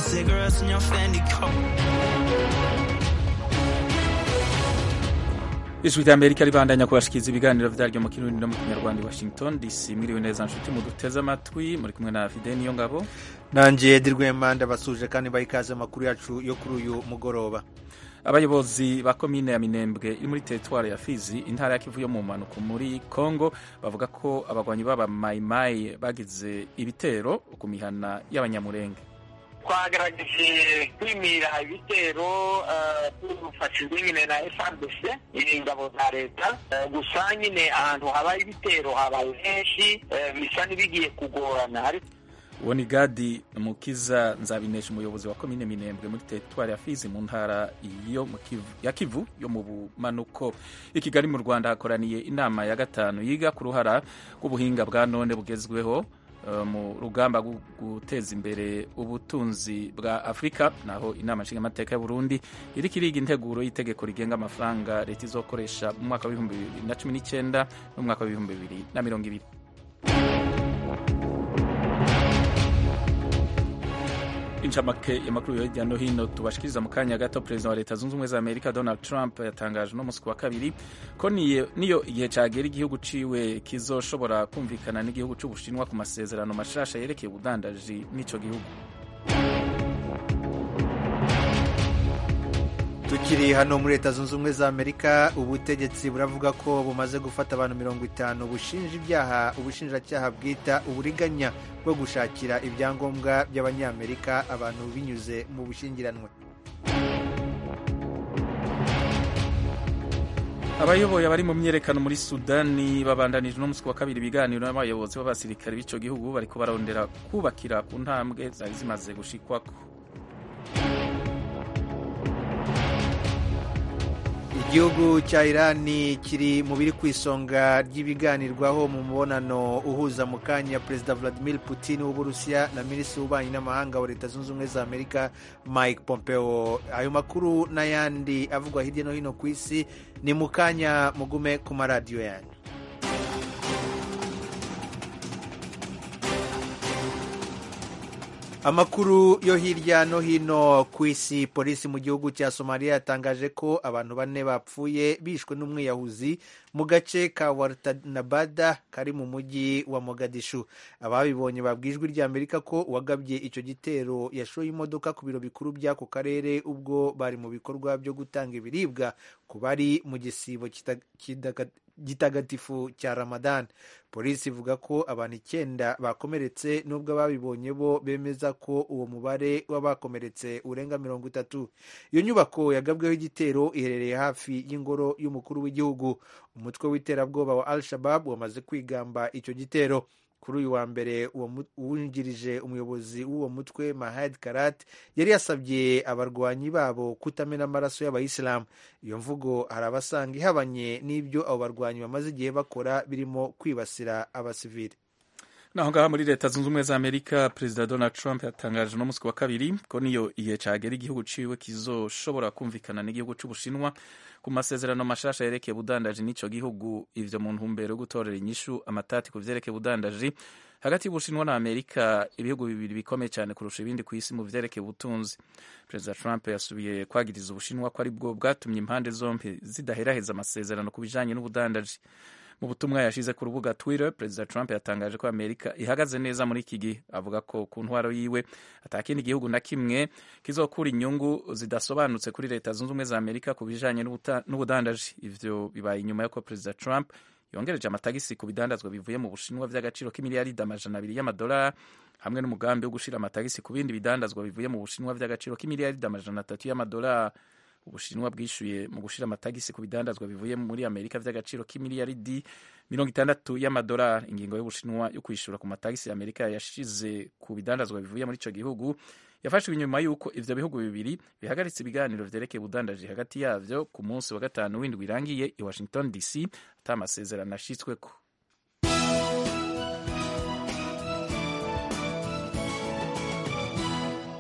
cigarettes in your Fendi coat. ijwi rya amerika ribandanya kubashikiriza ibiganiro vyaryo mu kirundi no mu kinyarwanda i washington dc mwiriwe neza nshuti muduteze amatwi muri kumwe na fide niyo ngabo nanjye dirwema ndabasuje kandi baha ikaze amakuru yacu yo kuri uyu mugoroba abayobozi ba komine ya minembwe iri muri teritwari ya fizi intara ya kivu yo mu mpanuko muri congo bavuga ko abagwanyi b'aba mayimayi bagize ibitero ku mihana y'abanyamurenge twagerageje kwimira ibitero dufashijwe nyine na FARDC ingabo za leta gusa nyine ahantu habaye ibitero habaye henshi bisa n'ibigiye kugorana uwo ni gadi mukiza nzabinesha umuyobozi wa komine minembwe muri teritwari ya fizi mu ntara yo mu kivu, ya kivu yo mu bumanuko i kigali mu rwanda hakoraniye inama ya gatanu yiga ku ruhara rw'ubuhinga bwa none bugezweho mu rugamba rwo guteza imbere ubutunzi bwa afurika naho inama nshingamateka ya burundi iriko iriga integuro y'itegeko rigenga amafaranga leta izokoresha mu mwaka w'ibihumbi bibiri na cumi n'icyenda n'umwaka w'ibihumbi bibiri na mirongo ibiri incamake y'amakuru yo hirya no hino tubashikiriza mu kanya gato perezida wa leta zunze ubumwe za amerika donald trump yatangaje uno munsi wa kabiri ko niyo igihe cagera igihugu ciwe kizoshobora kumvikana n'igihugu c'ubushinwa ku masezerano mashasha yerekeye ubudandaji n'ico gihugu tukiri hano muri leta zunze ubumwe za amerika ubutegetsi buravuga ko bumaze gufata abantu mirongo itanu bushinja ibyaha ubushinjacyaha bwita uburiganya bwo gushakira ibyangombwa by'abanyamerika abantu binyuze mu bushyingiranwe abayoboye abari mu myerekano muri sudani babandanije uno munsi wa kabiri ibiganiro n'abayobozi b'abasirikare b'ico gihugu bariko barondera kubakira ku ntambwe zari zimaze gushikwako igihugu cya irani kiri mu biri ku isonga ry'ibiganirwaho mu mubonano uhuza mu kanya perezida vladimir putin w'uburusiya na minisitiri w'ububanyi n'amahanga wa leta zunze ubumwe za amerika mike pompeo ayo makuru n'ayandi avugwa hirya no hino ku isi ni mu kanya mugume ku maradiyo yanyu amakuru yo hirya no hino ku isi polisi mu gihugu cya somaliya yatangaje ko abantu bane bapfuye bishwe n'umwiyahuzi mu gace ka wartanabada kari mu mujyi wa mogadishu ababibonye babwijwe rya amerika ko uwagabye icyo gitero yashoye imodoka ku biro bikuru by'ako karere ubwo bari mu bikorwa byo gutanga ibiribwa ku bari mu gisibo gitagatifu cya ramadan polisi ivuga ko abantu icyenda bakomeretse nubwo ababibonye bo bemeza ko uwo mubare w'abakomeretse urenga mirongo itatu iyo nyubako yagabweho igitero iherereye hafi y'ingoro y'umukuru w'igihugu umutwe w'iterabwoba wa al shabab wamaze kwigamba icyo gitero kuri uyu wa mbere uwungirije umuyobozi w'uwo mutwe mahad karat yari yasabye abarwanyi babo kutamena amaraso y'abayisilamu iyo mvugo hari abasanga ihabanye n'ibyo abo barwanyi bamaze igihe bakora birimo kwibasira abasivili naho ngaha muri leta zunze ubumwe za amerika perezida donald trump yatangaje uno munsi wa kabiri ko niyo igihe cagera igihugu ciwe kizoshobora kumvikana n'igihugu c'ubushinwa ku masezerano mashasha yerekeye ubudandaji n'ico gihugu ivyo mu ntumbero yo gutorera inyishu amatati ku vyerekeye ubudandaji hagati y'ubushinwa na amerika ibihugu bibiri bikomeye cyane kurusha ibindi ku isi mu vyerekeye ubutunzi perezida trump yasubiye kwagiriza ubushinwa ko ari bwo bwatumye impande zombi zidaheraheza amasezerano ku bijanye n'ubudandaji mu butumwa yashize ku rubuga twitter perezida trump yatangaje ko amerika ihagaze neza muri iki gihe avuga ko ku ntwaro yiwe atakindi gihugu na kimwe kizokura inyungu zidasobanutse kuri leta zunze ubumwe za amerika ku bijanye n'ubudandaji ivyo bibaye inyuma y'uko perezida trump yongereje amatagisi ku bidandazwa bivuye mu bushinwa vy'agaciro k'imiliyaridi amajana abiri y'amadolari hamwe n'umugambi wo gushira amatagisi ku bindi bidandazwa bivuye mu bushinwa vy'agaciro k'imiliyaridi amajana atatu y'amadolari ubushinwa bwishyuye mu gushira amatagisi ku bidandazwa bivuye muri amerika vy'agaciro k'imiliyaridi mirongo itandatu y'amadolari ingingo y'ubushinwa yo kwishyura ku matagisi amerika yashize ku bidandazwa bivuye muri ico gihugu yafashwe inyuma y'uko ivyo bihugu bibiri bihagaritse ibiganiro vyerekeye ubudandaji hagati yavyo ku munsi wa gatanu w'indwi irangiye i washington dc ata amasezerano ashitsweko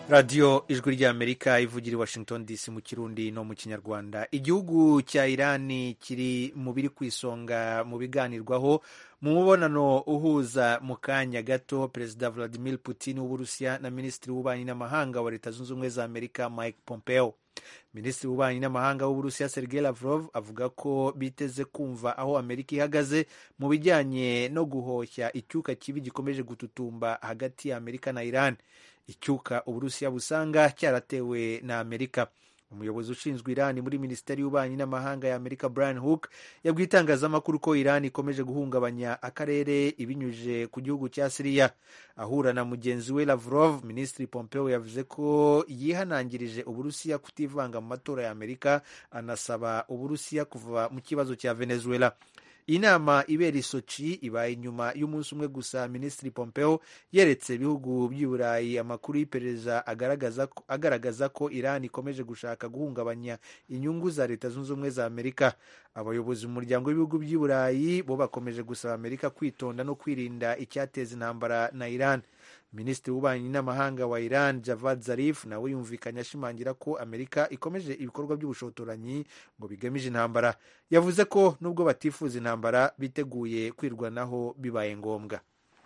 radiyo ijwi ry'amerika ivugira i washington dc mu kirundi no mu kinyarwanda igihugu cya irani kiri mu biri ku isonga mu biganirwaho mu mubonano uhuza mu kanya gato perezida vladimir putin w'uburusiya na minisitiri w'ububanyi n'amahanga wa leta zunze ubumwe za amerika mike pompeo minisitiri w'ububanyi n'amahanga w'uburusiya sergei lavrov avuga ko biteze kumva aho amerika ihagaze mu bijyanye no guhoshya icyuka kibi gikomeje gututumba hagati ya amerika na iran icyuka uburusiya busanga cyaratewe na amerika umuyobozi ushinzwe irani muri minisiteri y'ububanyi n'amahanga ya amerika brian hook yabwiye itangazamakuru ko irani ikomeje guhungabanya akarere ibinyujije ku gihugu cya siriya ahura na mugenzi we lavrov minisitiri pompeo yavuze ko yihanangirije uburusiya kutivanga mu matora ya amerika anasaba uburusiya kuva mu kibazo cya venezuela iyi nama ibera isoci ibaye inyuma y'umunsi umwe gusa minisitiri pompeo yeretse ibihugu by'i burayi amakuru y'iperereza agaragaza, agaragaza ko iran ikomeje gushaka guhungabanya inyungu za leta zunze ubumwe za amerika abayobozi mu muryango w'ibihugu by'i burayi bo bakomeje gusaba amerika kwitonda no kwirinda icyateza intambara na iran minisitiri w'ububanyi n'amahanga wa iran javad zarif nawe yumvikanye ashimangira ko amerika ikomeje ibikorwa by'ubushotoranyi ngo bigamije intambara yavuze ko nubwo batifuza intambara biteguye kwirwanaho bibaye ngombwa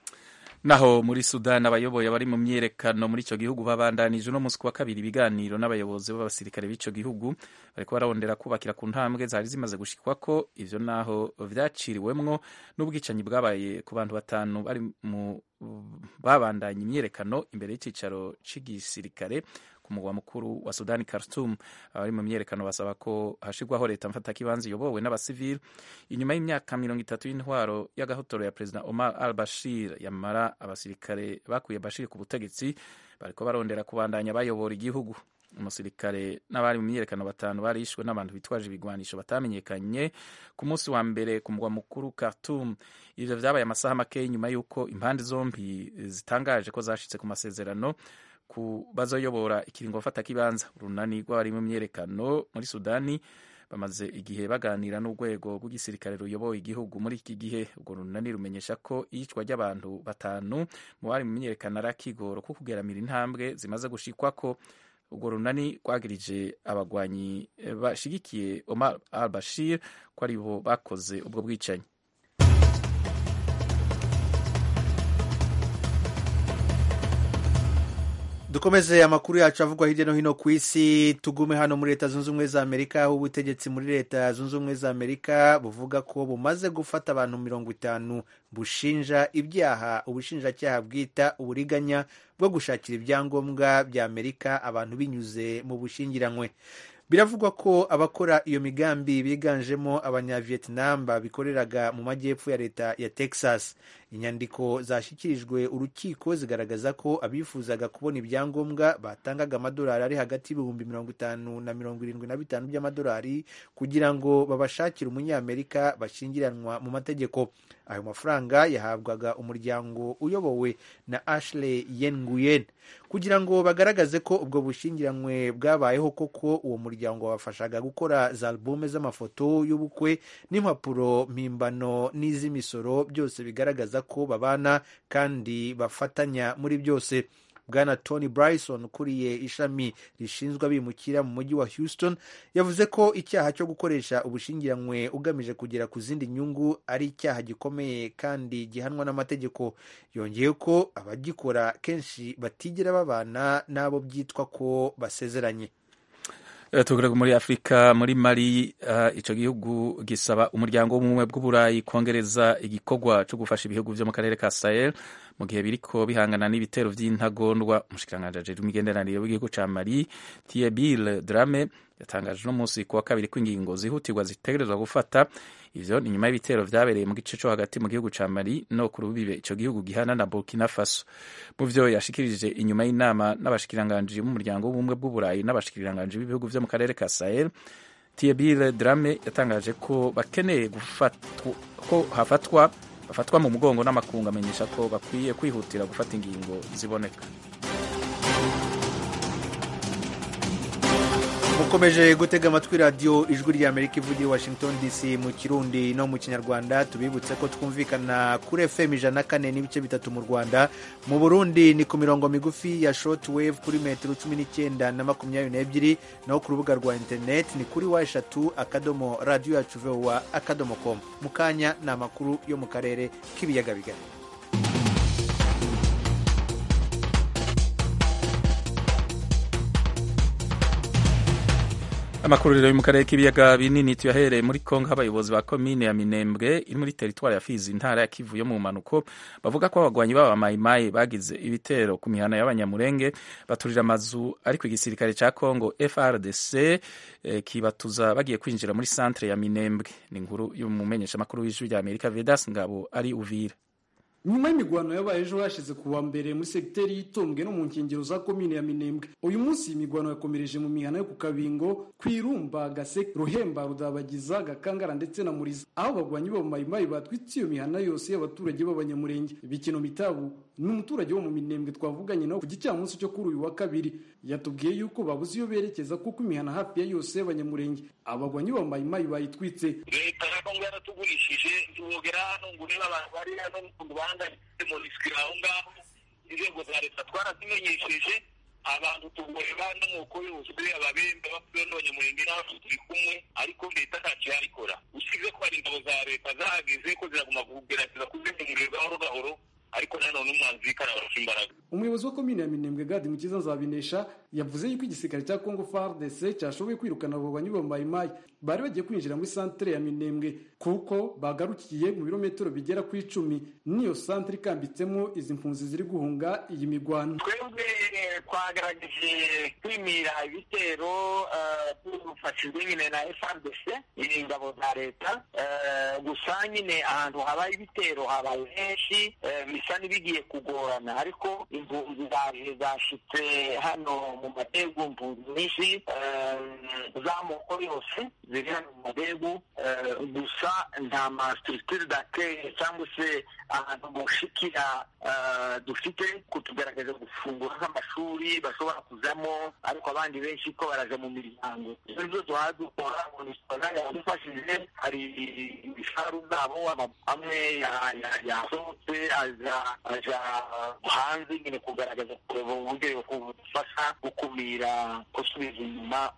naho muri sudani abayoboye abari mu myiyerekano muri icyo gihugu babandanije uno munsi wa kabiri ibiganiro n'abayobozi b'abasirikare b'icyo gihugu bariko bararondera kubakira ku ntambwe zari zimaze gushikwa ko ivyo naho vyaciriwemwo n'ubwicanyi bwabaye ku bantu batanu bari mu babandanya imyiyerekano imbere y'icicaro c'igisirikare ku mugwa mukuru wa sudani khartoum abari mu myiyerekano basaba ko hashirwaho leta mfatakibanza iyobowe n'abasivili inyuma y'imyaka mirongo itatu y'intwaro y'agahotoro ya perezida omar al bashir yamara abasirikare bakuye bashir ku butegetsi bariko barondera kubandanya bayobora igihugu umusirikare n'abari mu myiyerekano batanu barishwe n'abantu bitwaje ibigwanisho batamenyekanye ku munsi wa mbere ku mugwa mukuru Khartoum ivyo vyabaye amasaha make nyuma y'uko impande zombi zitangaje ko zashitse ku masezerano ku bazoyobora ikiringo mfata kibanza urunani rw'abari mu myiyerekano muri Sudani bamaze igihe baganira n'urwego rw'igisirikare ruyoboye igihugu muri iki gihe urwo runani rumenyesha ko iyicwa ry'abantu batanu mu bari mu myiyerekano ari akigoro ko kugeramira intambwe zimaze gushikwako urwo runani rwagirije abagwanyi bashigikiye Omar al Bashir ko ari bo bakoze ubwo bwicanyi dukomeze amakuru yacu avugwa hirya no hino ku isi tugume hano muri leta zunze ubumwe za amerika aho ubutegetsi muri leta zunze ubumwe za amerika buvuga ko bumaze gufata abantu mirongo itanu bushinja ibyaha ubushinjacyaha bwita uburiganya bwo gushakira ibyangombwa bya amerika abantu binyuze mu bushingiranywe biravugwa ko abakora iyo migambi biganjemo abanyavietnam babikoreraga mu majyepfo ya leta ya texas inyandiko zashyikirijwe urukiko zigaragaza ko abifuzaga kubona ibyangombwa batangaga amadolari ari hagati y'ibihumbi mirongo itanu na mirongo irindwi na bitanu by'amadolari kugira ngo babashakire umunyamerika bashyingiranwa mu mategeko ayo mafaranga yahabwaga umuryango uyobowe na ashley yenguyen kugira ngo bagaragaze ko ubwo bushyingiranywe bwabayeho koko uwo muryango wabafashaga gukora za albume z'amafoto y'ubukwe n'impapuro mpimbano n'iz'imisoro byose bigaragaza ko babana kandi bafatanya muri byose bwana tony bryson ukuriye ishami rishinzwe abimukira mu mujyi wa houston yavuze ko icyaha cyo gukoresha ubushingiranywe ugamije kugera ku zindi nyungu ari icyaha gikomeye kandi gihanwa n'amategeko yongeye ko abagikora kenshi batigera babana n'abo byitwa ko basezeranye tugaragara muri afurika muri mali uh, ico gihugu gisaba umuryango w'ubumwe bw'uburayi kongereza igikorwa cyo gufasha ibihugu vyo mu karere ka sahel mu gihe biriko bihangana n'ibitero vy'intagondwa umushikiranganji ajejwe imigenderanire w'igihugu ca mali thiebil drame yatangaje uno munsi kuwa kabiri ko ingingo zihutirwa zitegerezwa gufata ivyo ni nyuma y'ibitero vyabereye mu gice co hagati mu gihugu ca mali no ku rubibe ico gihugu gihana na burkina faso mu vyo yashikirije inyuma y'inama n'abashikiranganji b'umuryango w'ubumwe bw'uburayi n'abashikiranganji b'ibihugu vyo mu karere ka sahel thiebil drame yatangaje ko bakeneye ko hafatwa bafatwa mu mugongo n'amakungu amenyesha ko bakwiye kwihutira gufata ingingo ziboneka mukomeje gutega amatwi radiyo ijwi ry'amerika ivugira i washington dc mu kirundi no mu kinyarwanda tubibutse ko twumvikana kuri fm ijana na kane n'ibice bitatu mu rwanda mu burundi ni ku mirongo migufi ya short wave kuri metero cumi n'icyenda na makumyabiri n'ebyiri naho ku rubuga rwa interineti ni kuri wa eshatu akadomo radiyo yacu vowa akadomo komu mu kanya ni amakuru yo mu karere k'ibiyaga bigari amakuru rero yo mu karere k'ibiyaga binini tuyahereye muri kongo abayobozi ba komine ya minembwe iri muri teritwari ya fizi intara ya kivu yo mu mpanuko bavuga ko abagwanyi b'aba mayimayi bagize ibitero ku mihana y'abanyamurenge baturira amazu ariko igisirikare cya kongo frdc eh, kibatuza bagiye kwinjira muri centre ya minembwe ni inkuru y'umumenyeshamakuru w'ijwi rya amerika vedas ngabo ari uvira nyuma y'imigwano yabaye ejo hashize ku wa mbere muri segiteri y'itombwe no mu nkengero za komine ya minembwe uyu munsi iyi migwano yakomereje mu mihana yo ku kabingo kwirumba gaseke ruhemba rudabagiza gakangara ndetse na muriza aho abagwanyi b'abamayimayi batwitse iyo mihana yose y'abaturage b'abanyamurenge bikino mitabu ni umuturage wo mu minembwe twavuganye nawe ku gicamunsi cyo kuri uyu wa kabiri yatubwiye yuko babuze iyo berekeza kuko imihana hafi ya yose y'abanyamurenge abagwanyi b'abamayimayi bayitwitse leta ya kongo yaratugurishije ntibogera hano ngo urebe abantu bari hano n'ukuntu bahangayitse mu risiki aho ngaho inzego za leta twarazimenyesheje abantu tugoreba n'amoko yose ababembe bapfuye n'abanyamurenge n'abacu turi kumwe ariko leta ntacyo yarikora usibye ko hari ingabo za leta zahageze ko ziraguma kugerageza kuzimya umuriro gahoro gahoro ariko nanone umwanzi w'ikarabasha imbaraga umuyobozi wa komine ya minembwe gadi mukiza nzabinesha yavuze yuko igisirikare cya congo fardc cyashoboye kwirukana abo bagwanyi b'amayimayi bari bagiye kwinjira muri santere ya minembwe kuko bagarukiye mu birometero bigera ku icumi n'iyo santere ikambitsemo izi mpunzi ziri guhunga iyi migwano twebwe twagerageje kwimira ibitero dufashijwe nyine na frdc ingabo za leta gusa nyine ahantu habaye ibitero habaye henshi bisa n'ibigiye kugorana ariko impunzi zaje zashitse hano mu madegu impunzi nyinshi z'amoko yose ziri hano mu madegu gusa nta masitructure d'accueil cyangwa se ahantu gushikira dufite kutugaragaza gufungura nk'amashuri bashobora kuzamo ariko abandi benshi ko baraje mu miryango ibyo byo tuhaha dukora munisipali yadufashije hari ibisharu zabo amwe yasohotse aja hanze nyine kugaragaza kureba uburyo bufasha gukumira gusubiza inyuma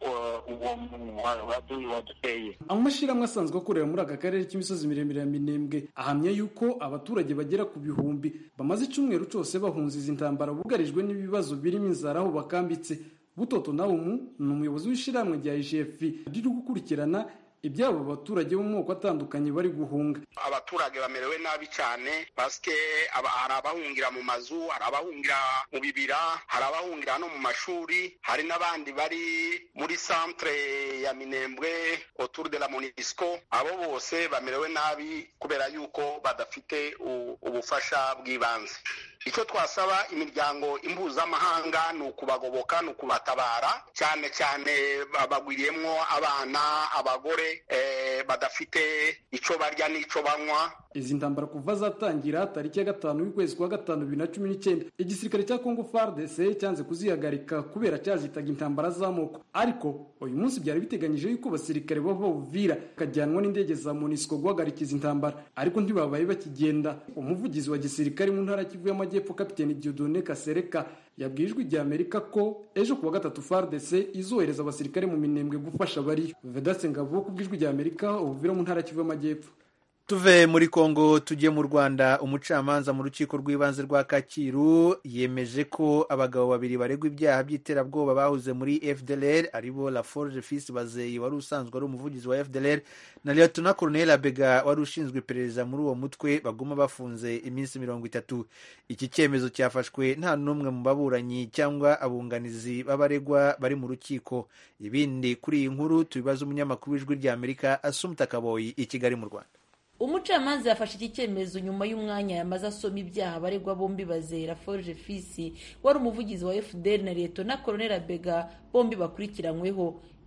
uwo waduteye amashyirahamwe asanzwe akorera muri aka karere k'imisozi miremire ya minembwe ahamya yuko abaturage bagera ku bihumbi bamaze icyumweru cyose bahunze izi ntambara bugarijwe n'ibibazo birimo inzara aho bakambitse butoto nawumu ni umuyobozi w'ishyirahamwe rya igf riri gukurikirana ibyabo baturage bo mu moko atandukanye bari guhunga abaturage bamerewe nabi cyane pasike hari abahungira mu mazu hari abahungira mu bibira hari abahungira no mu mashuri hari n'abandi bari muri centre ya minembwe autour de la monisco abo bose bamerewe nabi kubera yuko badafite ubufasha bw'ibanze icyo twasaba imiryango impuzamahanga ni ukubagoboka ni ukubatabara cyane cyane bagwiriyemo abana abagore badafite icyo barya n'icyo banywa izi ntambara kuva zatangira tariki ya gatanu y'ukwezi kwa gatanu bibiri na cumi n'icyenda igisirikare cya kongo fardc cyanze kuzihagarika kubera cyazitaga intambara z'amoko ariko uyu munsi byari biteganyije yuko abasirikare bava buvira bakajyanwa n'indege za monisco guhagarika izi ntambara ariko ntibabaye bakigenda umuvugizi wa gisirikare mu ntara kivu y'amajyepfo kapiteni diodone kasereka yabwiye ijwi rya amerika ko ejo kuwa gatatu fardc izohereza abasirikare mu minembwe gufasha abariyo vedaste ngabo ku bw'ijwi rya amerika ubuvira mu ntara kivu y'amajyepfo tuve muri kongo tujye mu rwanda umucamanza mu rukiko rw'ibanze rwa kacyiru yemeje ko abagabo babiri baregwa ibyaha by'iterabwoba bahuze muri fdlr aribo laforge fils bazeyi wari usanzwe ari umuvugizi wa fdlr na lieutenant colonel abega wari ushinzwe iperereza muri uwo mutwe baguma bafunze iminsi mirongo itatu iki cyemezo cyafashwe nta n'umwe mu baburanyi cyangwa abunganizi b'abaregwa bari mu rukiko ibindi kuri iyi nkuru tubibaza umunyamakuru w'ijwi rya amerika asumta kaboyi i kigali mu rwanda umucamanza yafashe iki cyemezo nyuma y'umwanya yamaze asoma ibyaha abaregwa bombi bazera forge fisi wari umuvugizi wa fdr na leta na koronera bega bombi bakurikiranyweho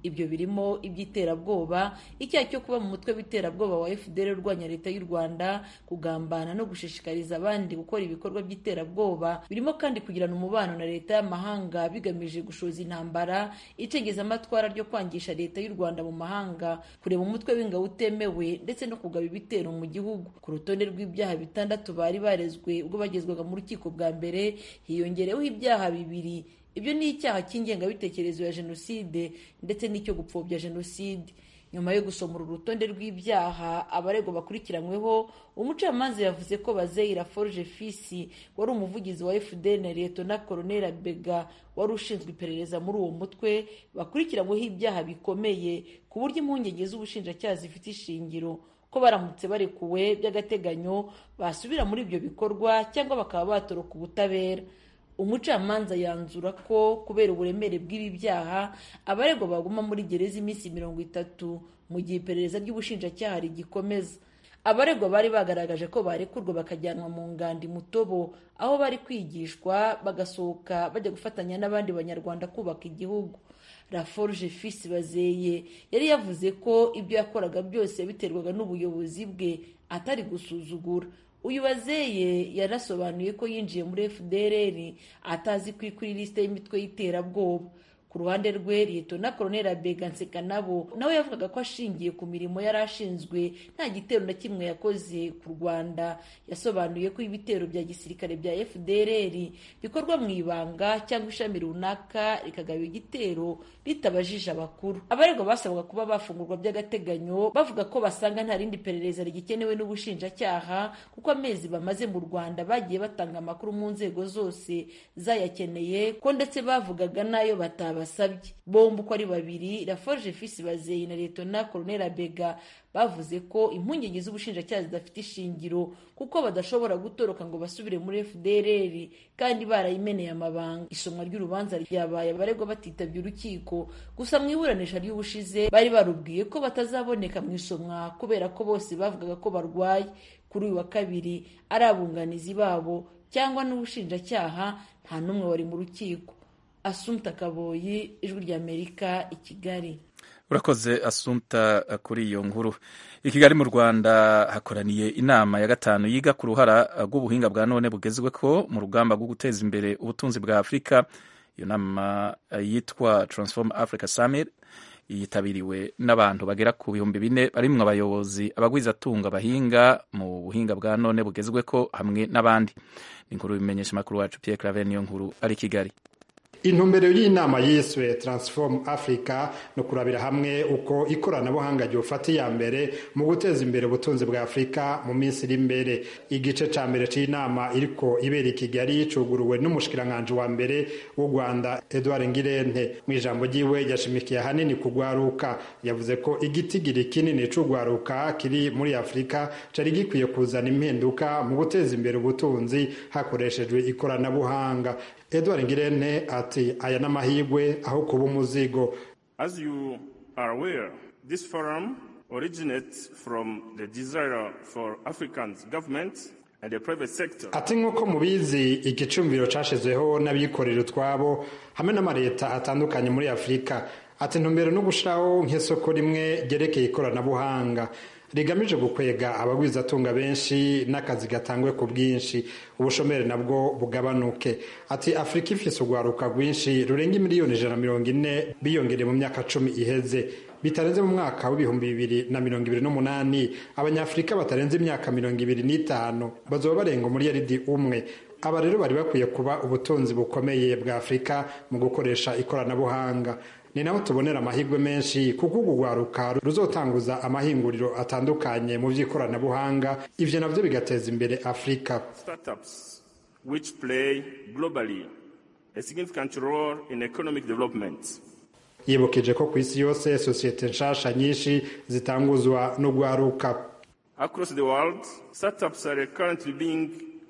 ibyo birimo iby'iterabwoba icyaha cyo kuba mu mutwe w'iterabwoba wa fdr urwanya leta y'u rwanda kugambana no gushishikariza abandi gukora ibikorwa by'iterabwoba birimo kandi kugirana umubano na leta y'amahanga bigamije gushoza intambara icengezamatwara ryo kwangisha leta y'u rwanda mu mahanga kureba umutwe w'ingabo utemewe ndetse no kugaba ibitero mu gihugu ku rutonde rw'ibyaha bitandatu bari barezwe ubwo bagezwaga mu rukiko bwa mbere hiyongereweho ibyaha bibiri ibyo ni icyaha cy'ingengabitekerezo ya jenoside ndetse n'icyo gupfobya jenoside nyuma yo gusoma uru rutonde rw'ibyaha abaregwa bakurikiranyweho umucamanza yavuze ko bazeyira forge fisi wari umuvugizi wa fdn na liyetona koroneli bega wari ushinzwe iperereza muri uwo mutwe bakurikiranyweho ibyaha bikomeye ku buryo impungenge z'ubushinjacyaha zifite ishingiro ko baramutse barekuwe by'agateganyo basubira muri ibyo bikorwa cyangwa bakaba batoroka ubutabera umucamanza yanzura ko kubera uburemere bw'ibi byaha abaregwa baguma muri gereza iminsi mirongo itatu mu gihe iperereza ry'ubushinjacyaha rigikomeza abaregwa bari bagaragaje ko barekurwa bakajyanwa mu ngandi mutobo aho bari kwigishwa bagasohoka bajya gufatanya n'abandi banyarwanda kubaka igihugu raforge fisi bazeye yari yavuze ko ibyo yakoraga byose biterwaga n'ubuyobozi bwe atari gusuzugura uyu bazeye yarasobanuye ko yinjiye muri fdrr atazi ko kuri lisite y'imitwe y'iterabwoba ku ruhande rwe liyetona koroneli abega nsekanabo nawe yavugaga ko ashingiye ku mirimo yari ashinzwe nta gitero na kimwe yakoze ku rwanda yasobanuye ko ibitero bya gisirikare bya fdrr bikorwa mu ibanga cyangwa ishami runaka rikagaba igitero ritabajije abakuru abaregwa basabwa kuba bafungurwa by'agateganyo bavuga ko basanga nta rindi perereza rigikenewe n'ubushinjacyaha kuko amezi bamaze mu rwanda bagiye batanga amakuru mu nzego zose zayakeneye ko ndetse bavugaga n'ayo bataba basabye bombi uko ari babiri raforge fisi bazeye na liyetona koroneli abega bavuze ko impungenge z'ubushinjacyaha zidafite ishingiro kuko badashobora gutoroka ngo basubire muri fdrr kandi barayimeneye amabanga isomwa ry'urubanza ryabaye abaregwa batitabye urukiko gusa mu iburanisha ry'ubushize bari barubwiye ko batazaboneka mu isomwa kubera ko bose bavugaga ko barwaye kuri uyu wa kabiri ari abunganizi babo cyangwa n'ubushinjacyaha nta n'umwe wari mu rukiko asumta kaboyi ijwi ry'amerika i kigali urakoze asumta kuri iyo nkuru i kigali mu rwanda hakoraniye inama ya gatanu yiga ku ruhara rw'ubuhinga bwa none bugezwe ko mu rugamba rwo guteza imbere ubutunzi bwa afurika iyo nama yitwa transform africa summit yitabiriwe n'abantu bagera ku bihumbi bine barimwo abayobozi abagwizatunga bahinga mu buhinga bwa none bugezwe ko hamwe n'abandi ni inkuru bimenyesha amakuru wacu Pierre Claver niyo nkuru ari Kigali intumbero y'inama yiswe transform africa no kurabira hamwe uko ikoranabuhanga ryofata iya mbere mu guteza imbere ubutunzi bwa afurika mu minsi iri imbere igice ca mbere c'inama iriko ibera i kigali cuguruwe n'umushikiranganji wa mbere w'u rwanda edward ngirente mu ijambo ryiwe yashimikiye ahanini kugwaruka yavuze ko igitigiri kinini c'ugwaruka kiri muri afurika cari gikwiye kuzana impinduka mu guteza imbere ubutunzi hakoreshejwe ikoranabuhanga edward ngirente ati aya n'amahirwe aho kuba umuzigo as you are aware this forum originates from the desire for african governments and the private sector ati nk'uko mubizi igicumviro cashizweho n'abikorera utwabo hamwe n'amaleta atandukanye muri afurika ati ntumbero no gushiraho nk'isoko rimwe ryerekeye ikoranabuhanga rigamije gukwega abagwizatunga benshi n'akazi gatangwe ku bwinshi ubushomeri nabwo bugabanuke ati afurika ifise urwaruka rwinshi rurenga miliyoni ijana mirongo ine biyongereye mu myaka cumi iheze bitarenze mu mwaka w'ibihumbi bibiri na mirongo ibiri n'umunani abanyafurika batarenze imyaka mirongo ibiri n'itanu bazoba barenga umuriyaridi umwe aba rero bari bakwiye kuba ubutunzi bukomeye bwa afurika mu gukoresha ikoranabuhanga ni naho tubonera amahirwe menshi kuko urwo rwaruka ruzotanguza amahinguriro atandukanye mu by'ikoranabuhanga ivyo navyo bigateza imbere afurika startups which play globally a significant role in economic development yibukije ko ku isi yose sosiyete nshasha nyinshi zitanguzwa n'urwaruka across the world startups are currently being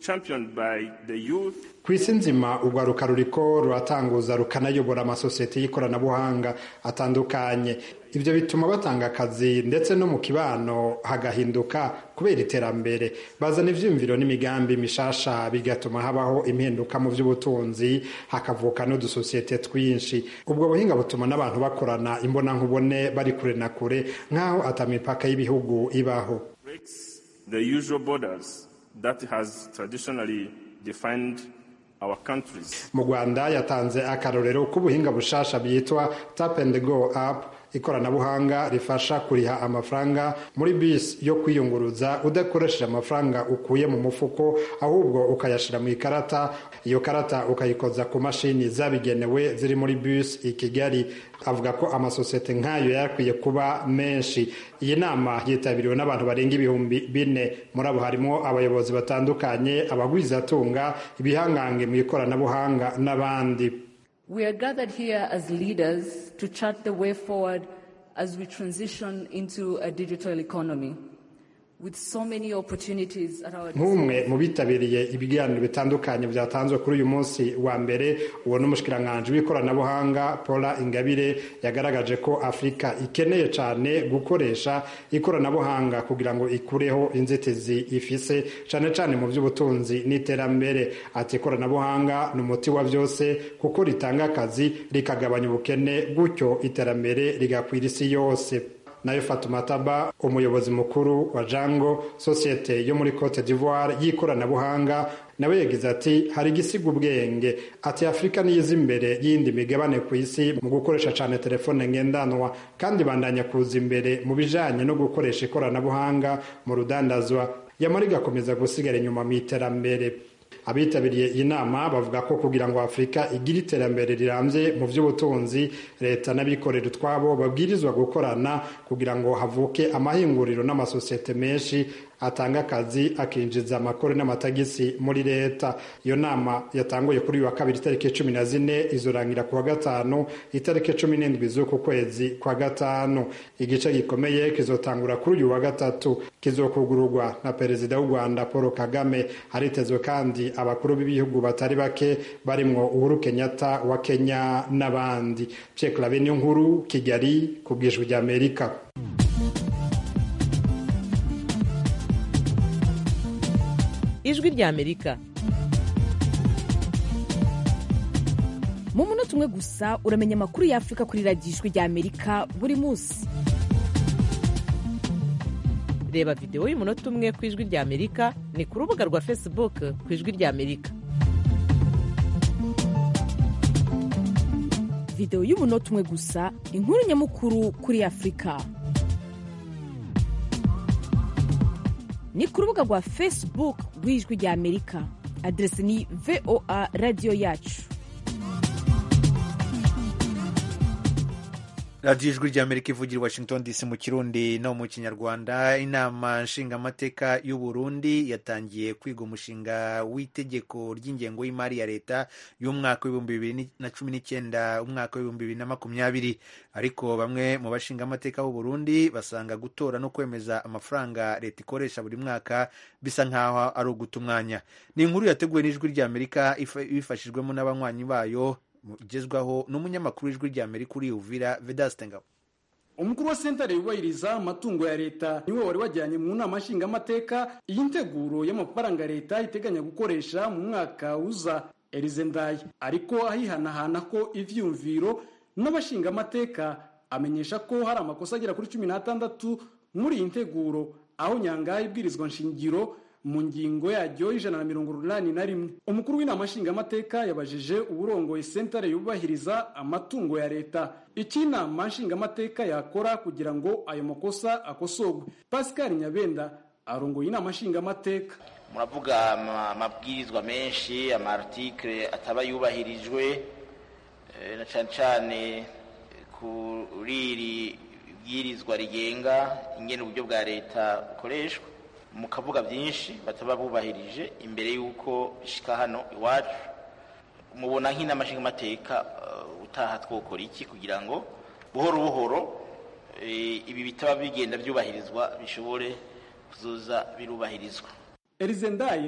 championed by the youth ku isi nzima urwaruka ruriko ruratanguza rukanayobora amasosiyete y'ikoranabuhanga atandukanye ibyo bituma batanga akazi ndetse no mu kibano hagahinduka kubera iterambere bazana ivyiyumviro n'imigambi mishasha bigatuma habaho impinduka mu by'ubutunzi hakavuka n'udusosiyete twinshi ubwo buhinga butuma n'abantu bakorana imbonankubone bari kure na kure nk'aho atamipaka y'ibihugu ibaho breaks the usual borders that has traditionally defined our countries. mu rwanda yatanze akarorero k'ubuhinga bushasha bwitwa tap and go app ikoranabuhanga rifasha kuriha amafaranga muri bisi yo kwiyunguruza udakoresheje amafaranga ukuye mu mufuko ahubwo ukayashyira mu ikarata iyo karata ukayikoza ku mashini zabigenewe ziri muri bisi i kigali avuga ko amasosiyete nk'ayo yakwiye kuba menshi iyi nama yitabiriwe n'abantu barenga ibihumbi bine muri abo harimo abayobozi batandukanye abagwizatunga ibihangange mu ikoranabuhanga n'abandi We are gathered here as leaders to chart the way forward as we transition into a digital economy. With so many opportunities at our nk'umwe mu bitabiriye ibiganiro bitandukanye byatanzwe kuri uyu munsi wa mbere uwo n'umushikiranganji w'ikoranabuhanga paula ingabire yagaragaje ko afurika ikeneye cyane gukoresha ikoranabuhanga kugira ngo ikureho inzitizi ifise cyane cyane mu by'ubutunzi n'iterambere ati ikoranabuhanga ni umuti wa byose kuko ritanga akazi rikagabanya ubukene gutyo iterambere rigakwira isi yose nayo Fatuma Taba umuyobozi mukuru wa Jango sosiyete yo muri Cote d'Ivoire y'ikoranabuhanga nawe yagize ati hari igisiga ubwenge ati afurika niyiza imbere y'indi migabane ku isi mu gukoresha cyane telefone ngendanwa kandi bandanya kuza imbere mu bijanye no gukoresha ikoranabuhanga mu rudandazwa yamara igakomeza gusigara inyuma mu iterambere abitabiriye iyi nama bavuga ko kugira ngo afurika igire iterambere rirambye mu by'ubutunzi leta n'abikorera utwabo babwirizwa gukorana kugira ngo havuke amahinguriro n'amasosiyete menshi atanga akazi akinjiza amakuru n'amatagisi muri leta iyo nama yatanguye kuri uyu wa kabiri itariki cumi na zine izorangira ku wa gatanu itariki cumi n'indwi z'uku kwezi kwa gatanu igice gikomeye kizotangura kuri uyu wa gatatu kizokugururwa na perezida w'u rwanda paul kagame haritezwe kandi abakuru b'ibihugu batari bake barimwo uhuru kenyatta wa kenya n'abandi pierre clave niyo nkuru kigali ku bwijwi ry'amerika ijwi ry'amerika mu munota umwe gusa uramenya amakuru y'afurika kuri radiyo ijwi ry'amerika buri munsi reba videwo y'umunota umwe ku ijwi ry'amerika ni ku rubuga rwa facebook ku ijwi ry'amerika videwo y'umunota umwe gusa inkuru nyamukuru kuri afurika ni ku rubuga rwa facebook rw'ijwi ry'amerika aderesi ni voa radiyo yacu radiyo ijwi ry'amerika ivugira i washington dc mu kirundi no mu kinyarwanda inama nshingamateka y'u burundi yatangiye kwiga umushinga w'itegeko ry'ingengo y'imari ya leta y'umwaka w'ibihumbi bibiri na cumi n'icyenda umwaka w'ibihumbi bibiri na makumyabiri ariko bamwe mu bashingamateka b'u burundi basanga gutora no kwemeza amafaranga leta ikoresha buri mwaka bisa nk'aho ari uguta umwanya ni inkuru yateguwe n'ijwi ry'amerika ibifashijwemo n'abanywanyi bayo ugezwaho n'umunyamakuru w'ijwi ry'amerika uri uvira vedaste ngabo umukuru wa sentare yubahiriza amatungo ya leta niwe wari wajyanye mu nama nshingamateka iyi nteguro y'amafaranga leta iteganya gukoresha mu mwaka uza erize ndaye ariko ahihanahana ko ivyumviro n'abashingamateka amenyesha ko hari amakosa agera kuri cumi n'atandatu muri iyi nteguro aho nyangaye ibwirizwa nshingiro mu ngingo yaryo y'ijana na mirongo inani na rimwe umukuru w'inama nshingamateka yabajije uburongoye sentare yubahiriza amatungo ya leta icyo inama nshingamateka yakora kugira ngo ayo makosa akosorwe pascal nyabenda arongoye inama nshingamateka muravuga amabwirizwa menshi amartikire ataba yubahirijwe na cyane cyane kuri iri bwirizwa rigenga ingene uburyo bwa leta bukoreshwa mukavuga byinshi bataba bubahirije imbere y'uko bishika hano iwacu mubona nk'inama nshingamateka utaha twokora iki kugira ngo buhoro buhoro ibi bitaba bigenda byubahirizwa bishobore kuzoza birubahirizwa erize ndaye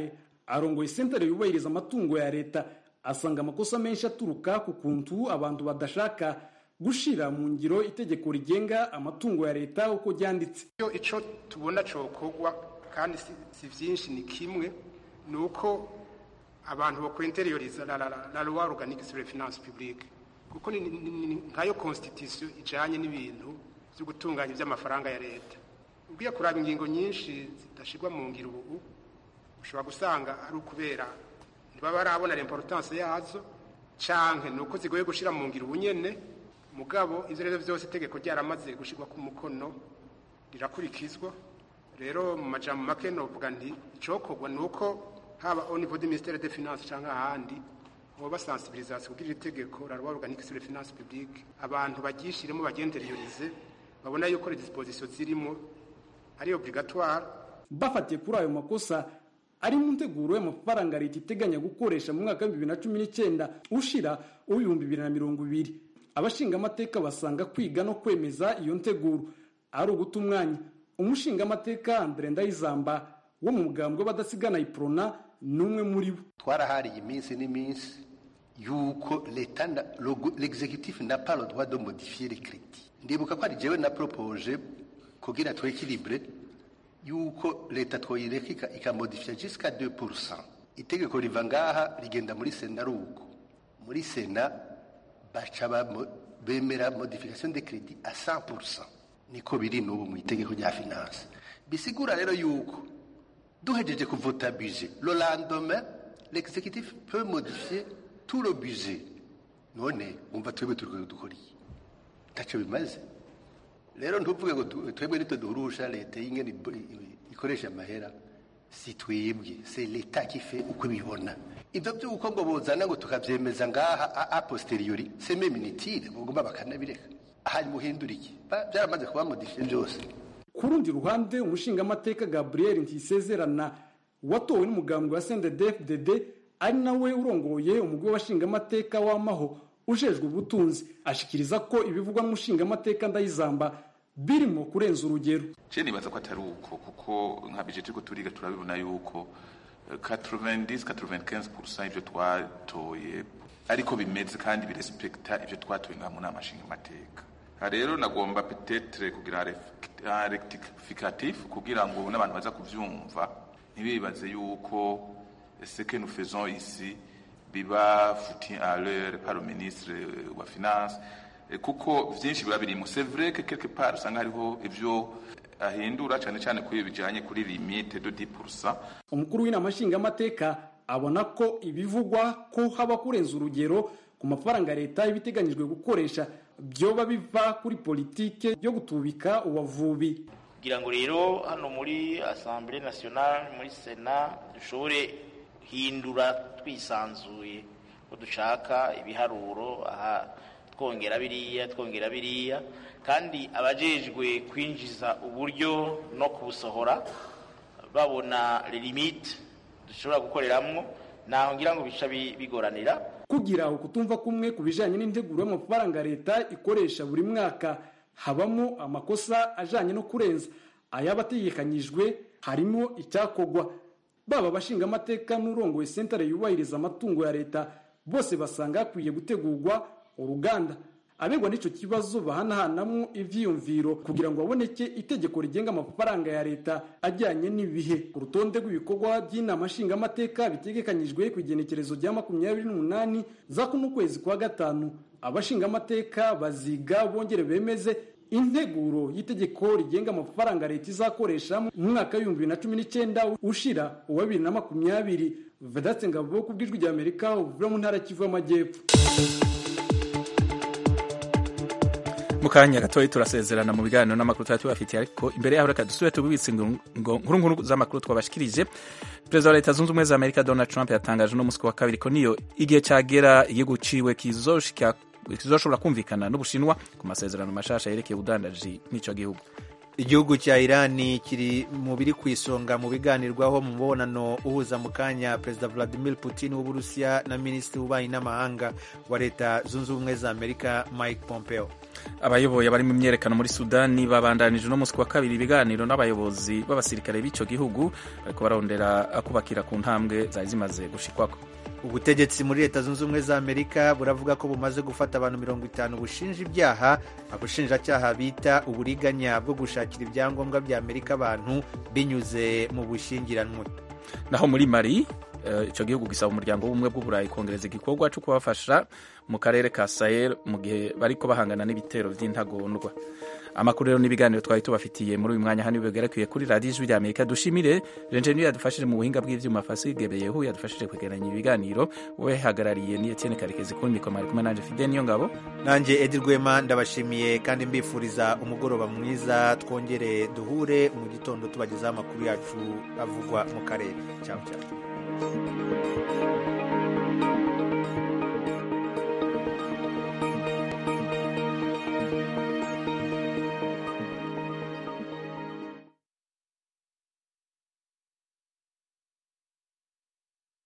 arongoye sentare yubahiriza amatungo ya leta asanga amakosa menshi aturuka ku kuntu abantu badashaka gushira mu ngiro itegeko rigenga amatungo ya leta uko ryanditse iyo ico tubona cokorwa kandi si, si vyinshi ni kimwe ni uko abantu bakwenterioriza la, la, la, la loi organique sur les finances publiques kuko ni, ni, ni, nkayo constitution ijanye n'ibintu vyo gutunganya ivy'amafaranga ya leta ugiye kuraba ingingo nyinshi zidashirwa mu ngiro ubu ushobora gusanga ari ukubera ntibaba barabona l'importance yazo canke ni uko zigoye gushira mu ngiro ubunyene mugabo ivyo rero vyose itegeko ryaramaze gushirwa ku mukono rirakurikizwa rero mu majambo make novuga nti icokorwa ni uko haba au niveau du ministère des finances canke ahandi hoba sensibilisation kugira itegeko la loi organique sur les finances publiques abantu baryishiremo bagenderiyorize babona yuko les dispositions zirimo ari obligatoire bafatiye kuri ayo makosa ari mu nteguro y'amafaranga leta iteganya gukoresha mu mwaka w'ibihumbi bibiri na cumi n'icyenda ushira uw'ibihumbi bibiri na mirongo ibiri abashingamateka basanga kwiga no kwemeza iyo nteguro ari uguta umwanya umushingamateka andre ndayizamba wo mu mugambwe w'abadasigana iprona ni umwe muri bo twarahariye iminsi n'iminsi yuko leta l'executif n'a pas le droit de modifier les crédits ndibuka ko ari jewe na propoje kugira twekilibre yuko leta twoyireka ikamodifia jusqu'à 2% itegeko riva ngaha rigenda muri sena ari uko muri sena baca bemera modification de crédit à 100% niko biri n'ubu mu itegeko rya finance bisigura rero yuko duhejeje kuvota budget le lendemain l'exécutif peut modifier tout le budget none umva twebwe turi dukoriye ntacyo bimaze rero ntuvuge ngo twebwe nitwe duhurusha leta y'ingene ikoresha amahera si twebwe c'est leta qui fait uko ibibona ibyo by'uko ngo bozana ngo tukabyemeza ngaha a posteriori c'est même inutile bagomba bakanabireka hanyuma uhindura iki byaramaze kuba modifiye byose ku rundi ruhande umushingamateka gabriel ntisezerana watowe n'umugambwe wa sndfdd ari nawe urongoye umugwi w'abashingamateka w'amaho ujejwe ubutunzi ashikiriza ko ibivugwa n'umushingamateka ndayizamba birimo kurenza urugero je nibaza ko atari uko kuko nka bije turiko turiga turabibona yuko 90-95% ivyo twatoye ariko bimeze kandi birespekta ivyo twatoye nka mu nama nshingamateka rero nagomba petetre kugira rectificatif kugira ngo n'abantu baza kuvyumva ntibibaze yuko ce que nous faisons ici biba foutu à l'heure par le ministre wa finance kuko vyinshi biba birimo c'est vrai que quelque part usanga hariho ivyo ahindura cyane cyane kuri bijanye kuri limite de 10% umukuru w'inama nshingamateka abona ko ibivugwa ko haba kurenza urugero ku mafaranga leta ibiteganyijwe gukoresha byoba biva kuri politike yo gutubika uwavubi kugira ngo rero hano muri assemblée nationale muri sena dushobore hindura twisanzuye ko dushaka ibiharuro aha twongera biriya twongera biriya kandi abajejwe kwinjiza uburyo no kubusohora babona limite dushobora gukoreramwo naho ngira ngo bica bigoranira kugira ukutumva kumwe ku bijanye n'integuro y'amafaranga leta ikoresha buri mwaka habamo amakosa ajanye no kurenza ayabategekanyijwe harimo icyakogwa baba abashingamateka n'urongoye sentare yubahiriza amatungo ya leta bose basanga hakwiye gutegurwa uruganda abegwa n'icyo kibazo bahanahanamo ivyiyumviro kugira ngo haboneke itegeko rigenga amafaranga ya leta ajyanye n'ibihe ku rutonde rw'ibikorwa by'inama nshingamateka bitegekanyijwe ku igenekerezo rya makumyabiri n'umunani za kuno kwezi kwa gatanu abashingamateka baziga bongere bemeze integuro y'itegeko rigenga amafaranga leta izakoresha mu mwaka w'ibihumbi bibiri na cumi n'icyenda ushira uwa bibiri na makumyabiri vedatse ngabo ku bw'ijwi rya amerika uvuye mu ntara kivu y'amajyepfo mu kanya gatoya turasezerana mu biganiro n'amakuru tuba tubafitiye ariko imbere yaho reka dusubire tubibitse nkuru nkuru z'amakuru twabashikirije perezida wa leta zunze ubumwe za amerika donald trump yatangaje no musi wa kabiri ko niyo igihe cyagera igihugu ciwe kizoshobora kumvikana n'ubushinwa ku masezerano mashasha yerekeye ubudandaji n'icyo gihugu igihugu cya irani kiri mu biri ku isonga mu biganirwaho mu mubonano uhuza mu kanya perezida vladimir putin w'uburusiya na minisitiri w'ububanyi n'amahanga wa leta zunze ubumwe za amerika mike pompeo abayoboye abari mu myerekano muri sudani babandanije uno munsi wa kabiri ibiganiro n'abayobozi b'abasirikare b'icyo gihugu bariko barondera kubakira ku ntambwe zari zimaze gushikwako ubutegetsi muri leta zunze ubumwe za amerika buravuga ko bumaze gufata abantu mirongo itanu bushinja ibyaha abushinjacyaha bita uburiganya bwo gushakira ibyangombwa bya amerika abantu binyuze mu bushyingiranwe naho muri mari icyo gihugu gisaba umuryango w'ubumwe bw'uburayi kongereza igikorwa cyo kubafasha mu karere ka sahel mu gihe bariko bahangana n'ibitero by'intagondwa amakuru rero n'ibiganiro twari tubafitiye muri uyu mwanya hano bigaragaye kuri radiyo ijwi rya amerika dushimire jenjeni yadufashije mu buhinga bw'ivyuma fasigebeyehu yadufashije kwegeranya ibiganiro we hagarariye ni etienne karekezi kuri mikoro ari kumwe nanje fide niyo ngabo nanjye edi rwema ndabashimiye kandi mbifuriza umugoroba mwiza twongere duhure mu gitondo tubagezaho amakuru yacu avugwa mu karere cyangwa cyangwa